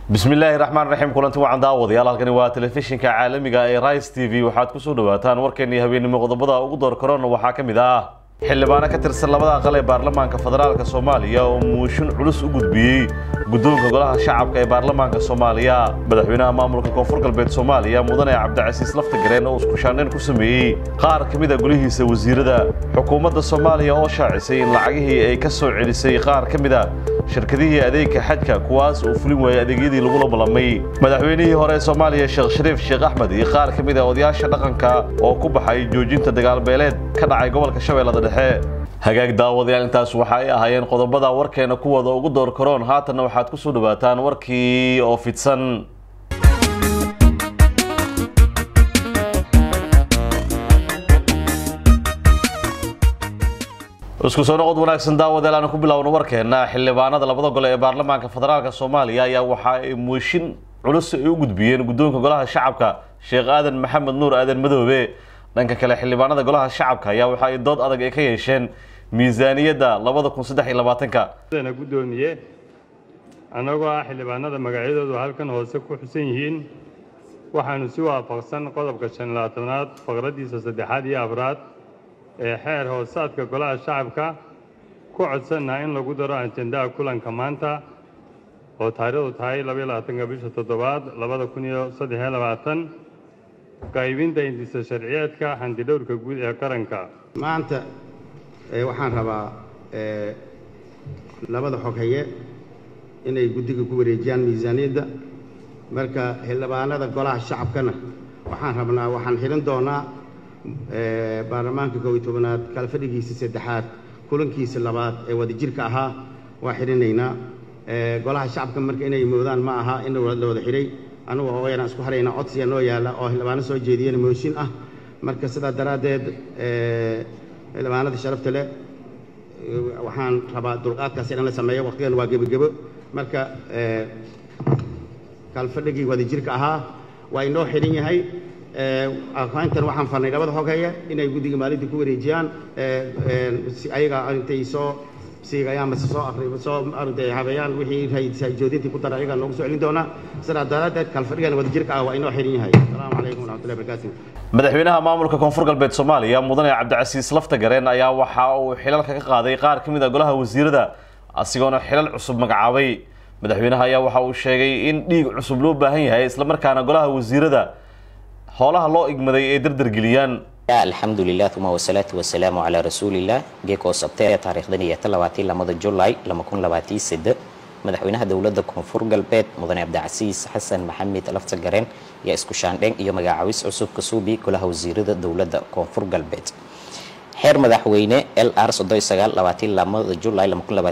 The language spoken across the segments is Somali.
bismi illaahi raxmaan raxiim kulanti wacan daawadayaal halkani waa telefishinka caalamiga ee rice t v waxaad kusoo dhawaataan warkeennii habeenimo qodobada ugu door korona waxaa ka mid ah xildhibaano ka tirsan labada aqal ee baarlamaanka federaalk soomaaliya oo muushin culus u gudbiyey guddoonka golaha shacabka ee baarlamaanka soomaaliya madaxweynaha maamulka koonfur galbeed soomaaliya mudane cabdicasiis laftagareen oo iskushaandhayn ku sameeyey qaar ka mid a golihiisa wasiirada xukuumadda soomaaliya oo shaacisay in lacagihii ay ka soo celisay qaar ka mid a shirkadihii adeegka xajka kuwaas uu fulin waayey adeegyadii lagula ballamay madaxweynihii hore ee soomaaliya sheekh shariif sheekh axmed iyo qaar ka mid a odayaasha dhaqanka oo ku baxay joojinta dagaalbeeleed ka dhacay gobolka shabeellada dhexe hagaag daawadayaal intaas waxa ay ahaayeen qodobada warkeena kuwooda ugu door karoon haatanna waxaad ku soo dhawaataan warkii oo fidsan isku soo noqod wanaagsan daawadayaal aan ku bilaawno warkeena xildhibaanada labada gole ee baarlamaanka federaalk soomaaliya ayaa waxa ay muushin culus ay u gudbiyeen guddoonka golaha shacabka sheekh aadan maxamed nuur aadan madoobe dhanka kale xildhibaanada golaha shacabka ayaa waxa ay dood adag ay ka yeesheen miisaaniyadda labada kun saddex iyo labaatanka na guddoomiye annagoo ah xildhibaanada magacyadoodu halkan hoose ku xusan yihiin waxaanu si waafaqsan qodobka shan iyo labaatanaad faqraddiisa saddexaad iyo afraad ee xeer hoosaadka golaha shacabka ku codsannaha in lagu daro ajendaha kulanka maanta oo taariikhdu tahay labaiyo labaatanka bisha toddobaad labada kun iyo saddex iyo labaatan qaybinta indisa sharciyeedka xandidhowrka guud ee qaranka maanta waxaan rabaa labada xoghaye inay guddiga ku wareejiyaan miisaaniyadda marka xildhibaanada golaha shacabkana waxaan rabnaa waxaan xidhan doonaa baarlamaanka koob iyo tobanaad kala fadhigiisa saddexaad kulankiisa labaad ee wadajirka ahaa waa xidhinaynaa golaha shacabka marka inay moodaan ma aha in la wada xidhay anugu ooyaan isku haraynaa codsiga noo yaalla oo xildhibaano soo jeediyeen mooshin ah marka sidaa daraaddeed xildhibaanada sharafta leh waxaan rabaa dulqaadkaas in la sameeyo waqtigan waa gebogebo marka kalfadhigii wadajirka ahaa waa inoo xidhan yahay intan waxaan farnay labada xogheya inay guddiga maalinta ku wareejiyaan si ayaga intay soo siigayaan mase soo akri soo arintay habeeyaan wixii joodintii ku dara ayagaa noogu soo celin doonaa sidaa daraaddeed kalfadhigan wadajirka ah waa inoo xidhan yahay asalaamu calaykum waraxmatullahi barakaatu madaxweynaha maamulka koonfur galbeed soomaaliya mudane cabdicasiis laftagareen ayaa waxa uu xilalka ka qaaday qaar ka mid a golaha wasiirada asigoona xilal cusub magacaabay madaxweynaha ayaa waxa uu sheegay in dhiig cusub loo baahan yahay islamarkaana golaha wasiirada howlaha loo igmaday ay dardargeliyaan alxamdulilah uma wasalaatu wasalaamu calaa rasuulilah geekoo sabtee taariikhdan iyo talabaati lamada julaay lama kun labaatii sade madaxweynaha dowladda koonfur galbeed mudane cabdicasiis xasan maxamed laftagareen ayaa isku shaandheen iyo magacaawis cusub ka suubi golaha wasiirada dowladda koonfur galbeed xeer madaxweyne l r lamada julaay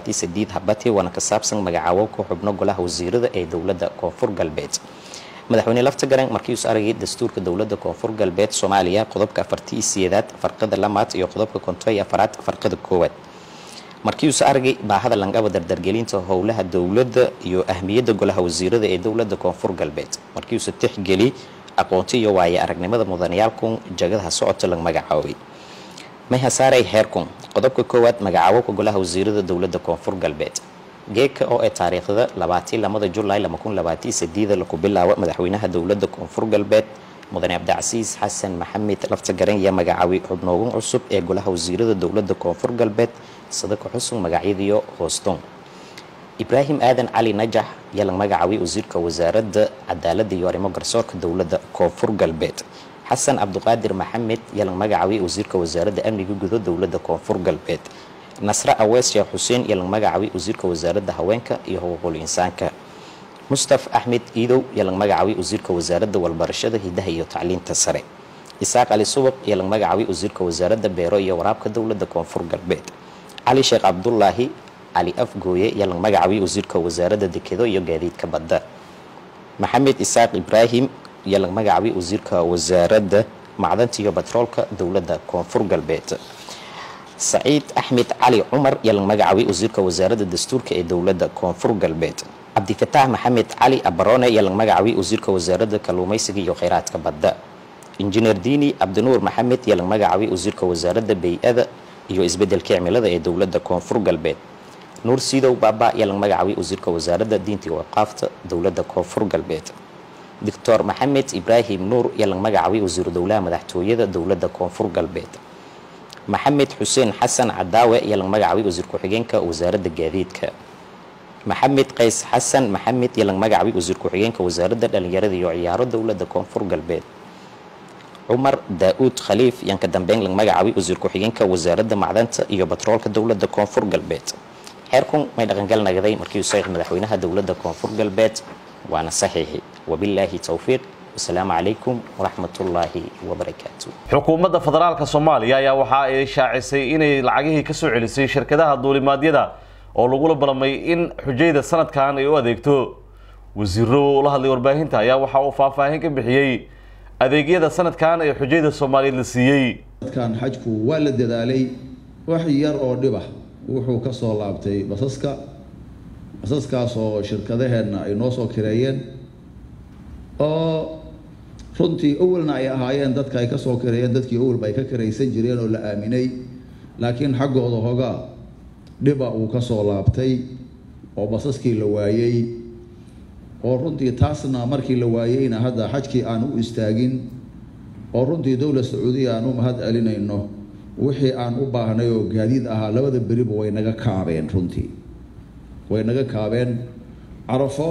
habati waana ka saabsan magacaawo ku xubno golaha wasiirada ee dowladda koonfur galbeed madaxweyne laftagareen markiius aragay dastuurka dowladda koonfur galbeed soomaaliya qodobka afartii siyeedaad farqada lamaad iyo qodobka kontoy afaraad farqada koowaad markiius aragay baahada langaba dardargelinta howlaha dowladda iyo ahmiyadda golaha wasiirada ee dowladda koonfur galbeed markiiusa tixgeli aqoonti iyo waaye aragnimada mudanayaalkun jagadaha socota lag magacaabay mayhasaaray heerkun qodobka koowaad magacaabowka golaha wasiirada dowladda koonfur galbeed geeka oo ee taariikhda labaatii lamada julaay lama kun labaatii sadiida laku bilaabo madaxweynaha dowladda koonfur galbeed mudane cabdicasiis xasan maxamed laftagaren iyo magacaawi xubnoogan cusub ee golaha wasiirada dowladda koonfur galbeed sadaka xusug magacyadiyo hooston ibraahim aadan cali najax ayaa lag magacaabay wasiirka wasaaradda cadaaladda iyo arrimo garsoorka dowladda koonfur galbeed xasan cabduqaadir maxamed ayaa lag magacaabay wasiirka wasaaradda amniga gudo dowladda koonfur galbeed nasre awees sheekh xuseen iyo lag magacaabay wasiirka wasaaradda haweenka iyo xuquuqul insaanka mustaf axmed iidow iyo lag magacaabay wasiirka wasaaradda walbarashada hidaha iyo tacliinta sare isaaq cali subaq iyo lag magacaabay wasiirka wasaaradda beero iyo waraabka dowladda koonfur galbeed cali sheekh cabdulaahi cali afgooye iyo lag magacaabay wasiirka wasaaradda dekedo iyo gaadiidka badda maxamed isaaq ibraahim iyo lag magacaabay wasiirka wasaaradda macdanta iyo batroolka dowladda koonfur galbeed saciid axmed cali cumar iyo lag magacaabay wasiirka wasaaradda dastuurka ee dowladda koonfur galbeed cabdifataax maxamed cali abarone iyo lag magacaabay wasiirka wasaaradda kalluumaysiga iyo kheyraadka badda injineer diini cabdinuur maxamed iyo lag magacaabay wasiirka wasaaradda bay-ada iyo isbeddelka cimilada ee dowladda koonfur galbeed nuur siidow baaba ayaa laga magacaabay wasiirka wasaaradda diinta iyo waqaafta dowladda koonfur galbeed doctor maxamed ibraahim nuur ayaa laga magacaabay wasiiru dowlaha madaxtooyada dowladda koonfur galbeed maxamed xuseen xasan cadaawe ayaa laga magacaabay wasiir ku-xigeenka wasaaradda gaadiidka maxamed qays xasan maxamed ayaa laga magacaabay wasiir ku-xigeenka wasaaradda dhalinyarada iyo ciyaaro dowladda koonfur galbeed cumar daa-uud khaliif ayaan ka dambeyn laga magacaabay wasiir ku-xigeenka wasaaradda macdanta iyo batroolka dowladda koonfur galbeed xeerkun may dhaqangal nagaday markii uu saxiix madaxweynaha dowladda koonfur galbeed waana saxiixi wabilaahi towfiiq wasalaamu calaykum waraxmatullaahi wabarakaatu xukuumadda federaalka soomaaliya ayaa waxa ay shaacisay inay lacagihii ka soo celisay shirkadaha duulimaadyada oo lagula ballamay in xujayda sanadkan ay u adeegto wasiiro la hadlay warbaahinta ayaa waxa uu faahfaahin ka bixiyey adeegyada sanadkan ee xujayda soomaaliyeed la siiyey dadkan xajku waa la dadaalay wax yar oo dhibah wuxuu ka soo laabtay basaska basaskaas oo shirkadaheenna ay noo soo kireeyeen oo runtii awalna ay ahaayeen dadka ay ka soo kireeyeen dadkii awalba ay ka kiraysan jireen oo la aaminay laakiin xaggooda hogaa dhiba uu ka soo laabtay oo basaskii la waayey oo runtii taasna markii la waayeyna hadda xajkii aan u istaagin oo runtii dowlad sacuudiya aan u mahad celinayno wixii aan u baahnay oo gaadiid ahaa labada beriba way naga kaabeen runtii way naga kaabeen carafo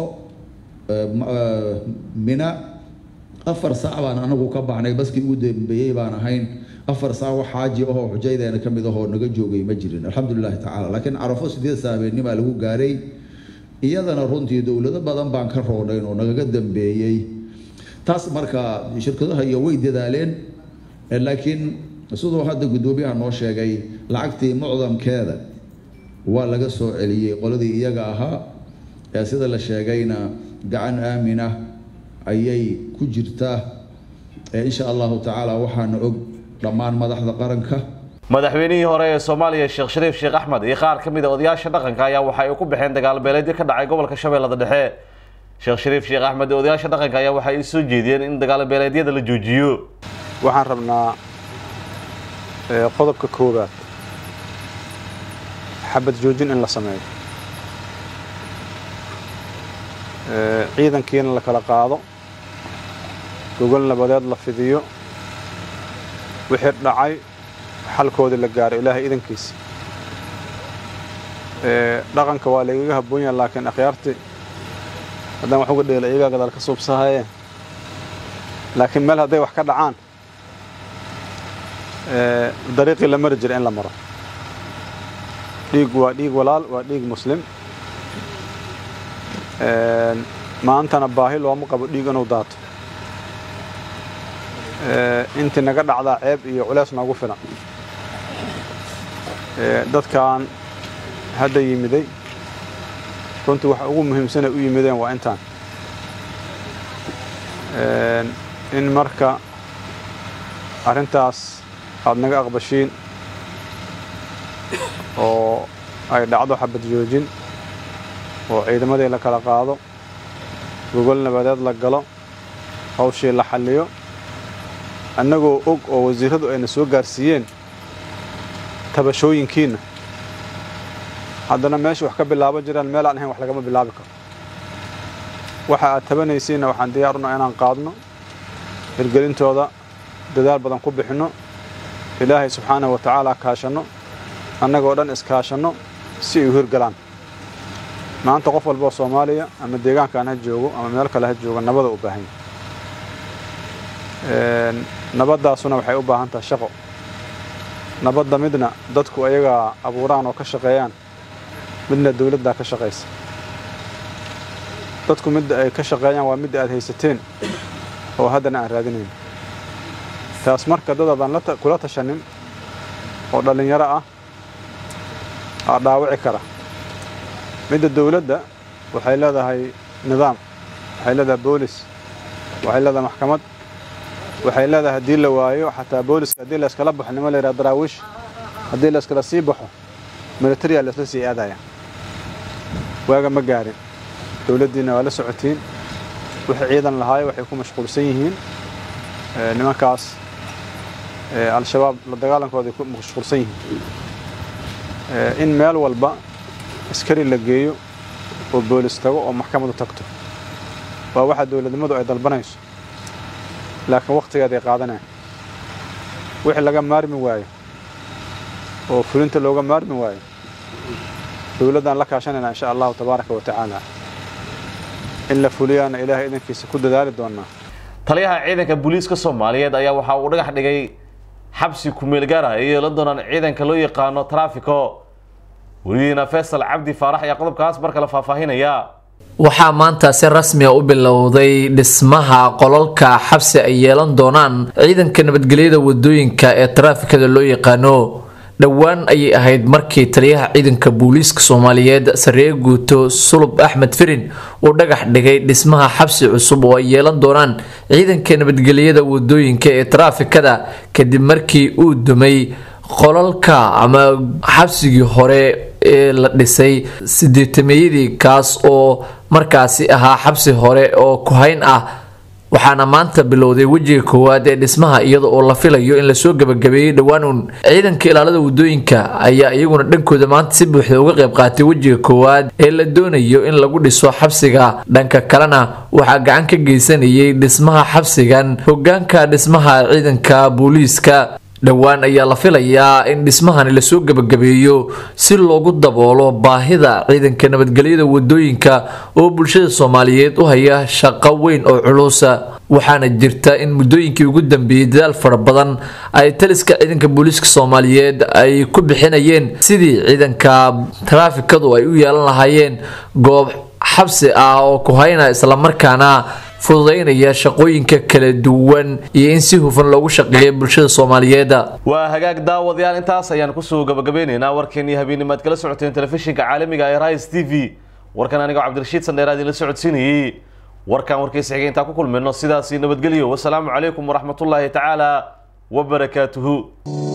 mina afar saac baan anagu ka baxnay baskii ugu dambeeyey baan ahayn afar saac wax xaaji ahoo xujaydeena ka mid ahoo naga joogay ma jirin alxamdulilahi tacaala laakiin carafo sideed saabeenimaa lagu gaaray iyadana runtii dowlado badan baan ka roodhayn oo nagaga dambeeyey taas marka shirkadaha iyo way dadaaleen laakiin siduu hadda guddoomiyaha noo sheegay lacagtii mucdamkeeda waa laga soo celiyey qoladii iyaga ahaa ee sida la sheegayna gacan aamina ayay ku jirtaa insha allahu tacaala waxaana og dhammaan madaxda qaranka madaxweynihii hore ee soomaaliya sheekh shariif sheekh axmed iyo qaar ka mid a odayaasha dhaqanka ayaa waxa ay ku baxeen dagaal beeleedyo ka dhacay gobolka shabeellada dhexe sheekh shariif sheekh axmed iyo odayaasha dhaqanka ayaa waxay soo jeediyeen in dagaal beeleedyada la joojiyo waxaan rabnaa qodobka koowaad xabad joojin in la sameeyo ciidankiina la kala qaado gogol nabadeed la fidiyo wixii dhacay xalkoodii la gaaro ilaahay idankiisa dhaqanka waa lagaga habboon yaha laakiin akhyaartii haddaan wax uga dheela iyagaa gadaal ka suubsahayeen laakiin meel hadday wax ka dhacaan dariiqii la mari jira in la maro dhiig waa dhiig walaal waa dhiig muslim maantana baahi looma qabo dhiig inuu daato intii naga dhacdaa ceeb iyo culeys noogu filan dadkan hadda yimiday runtii waxa ugu muhiimsanay u yimideen waa intaan in marka arrintaas aada naga aqbashiin oo ay dhacdo xabad joojin oo ciidamadii la kala qaado gogol nabadeed la galo hawshii la xalliyo annagoo og oo wasiirradu ayna soo gaarsiiyeen tabashooyinkiinna haddana meesha wax ka bilaaban jiraan meel aan ahayn wax lagama bilaabi karo waxa aad tabanaysiinna waxaan diyaar unaha inaan qaadno hirgelintooda dadaal badan ku bixinno ilaahay subxaanahu wa tacaala kaashanno annagoo dhan iskaashanno si ay u hirgalaan maanta qof walba oo soomaaliya ama deegaankaan ha joogo ama meel kale ha joogo nabada u baahan yahay nabaddaasuna waxay u baahan tahay shaqo nabadda midna dadku ayagaa abuuraan oo ka shaqeeyaan midna dawladdaa ka shaqaysa dadku midda ay ka shaqeeyaan waa midda aad haysateen oo haddana aan raadinayn taas marka dad aadaan kula tashanin oo dhallinyaro ah aa dhaawici kara midda dawladda waxay leedahay nidaam waxay leedahay boolis waxay leedahay maxkamad waxay leedahay haddii la waayo xataa booliska haddii la iskala baxo nima la yidhaha daraawiish haddii la iskala sii baxo militariya la isla sii aadaya waaga ma gaarin dawladdiina waa la socotiin wixii ciidan lahaayo waxay ku mashquulsan yihiin nimankaas al-shabaab la dagaalankooda ay ku mashquulsan yihiin in meel walba askari la geeyo oo boolis tago oo maxkamadu tagto waa waxa dowladnimadu ay dalbanayso laakiin wakhtigeeday qaadanaya wixii laga maarmi waayo oo fulinta looga maarmi waayo dowladdaan la kaashanayna insha allahu tabaaraka wa tacaala in la fuliyaana ilaahay idankiisa ku dadaali doonaa taliyaha ciidanka booliiska soomaaliyeed ayaa waxa uu dhagax dhigay xabsi kumeel gaar ah iyo la doonaan ciidanka loo yaqaano traffico welidiina faysal cabdi faarax ayaa qodobkaas mar kale faahfaahinaya waxaa maanta si rasmi a u bilowday dhismaha qolalka xabsi ay yeelan doonaan ciidanka nabadgelyada wadooyinka ee taraafikada loo yaqaano dhowaan ayay ahayd markii taliyaha ciidanka booliiska soomaaliyeed saree guuto sulub axmed firin uu dhagax dhigay dhismaha xabsi cusub oo ay yeelan doonaan ciidanka nabadgelyada wadooyinka ee taraafikada kadib markii uu dumay qolalka ama xabsigii hore ee la dhisay sideetameeyadii kaas oo markaasi ahaa xabsi hore oo kuhayn ah waxaana maanta bilowday wejiga koowaad ee dhismaha iyada oo la filayo in lasoo gabagabeeyey dhowaan uun ciidanka ilaalada wadooyinka ayaa iyaguna dhankooda maanta si buuxda uga qayb qaatay wejiga koowaad ee la doonayo in lagu dhiso xabsiga dhanka kalena waxaa gacan ka geysanayay dhismaha xabsigan hogaanka dhismaha ciidanka booliiska dhowaan ayaa la filayaa in dhismahani lasoo gabagabeeyo si loogu daboolo baahida ciidanka nabadgelyada wadooyinka oo bulshada soomaaliyeed u haya shaqo weyn oo culusa waxaana jirta in muddooyinkii ugu dambeeyey dadaal fara badan ay taliska ciidanka booliiska soomaaliyeed ay ku bixinayeen sidii ciidanka taraafikadu ay u yeelan lahaayeen goob xabsi ah oo kuhayna islamarkaana fududaynaya shaqooyinka kala duwan iyo in si hufan loogu shaqeeya bulshada soomaaliyeed waa hagaag daawadayaal intaas ayaan kusoo gabagabeyneynaa warkeenii habeenimaad kala socoteen telefishinka caalamiga ee rise t v warkan anigoo cabdirashiid sandheeraad idinla socodsiinayey warkan warkiisa xigay intaan ku kulmayno sidaasi nabadgelyo wasalaamu calaykum waraxmatullaahi tacaala wabarakaatuhu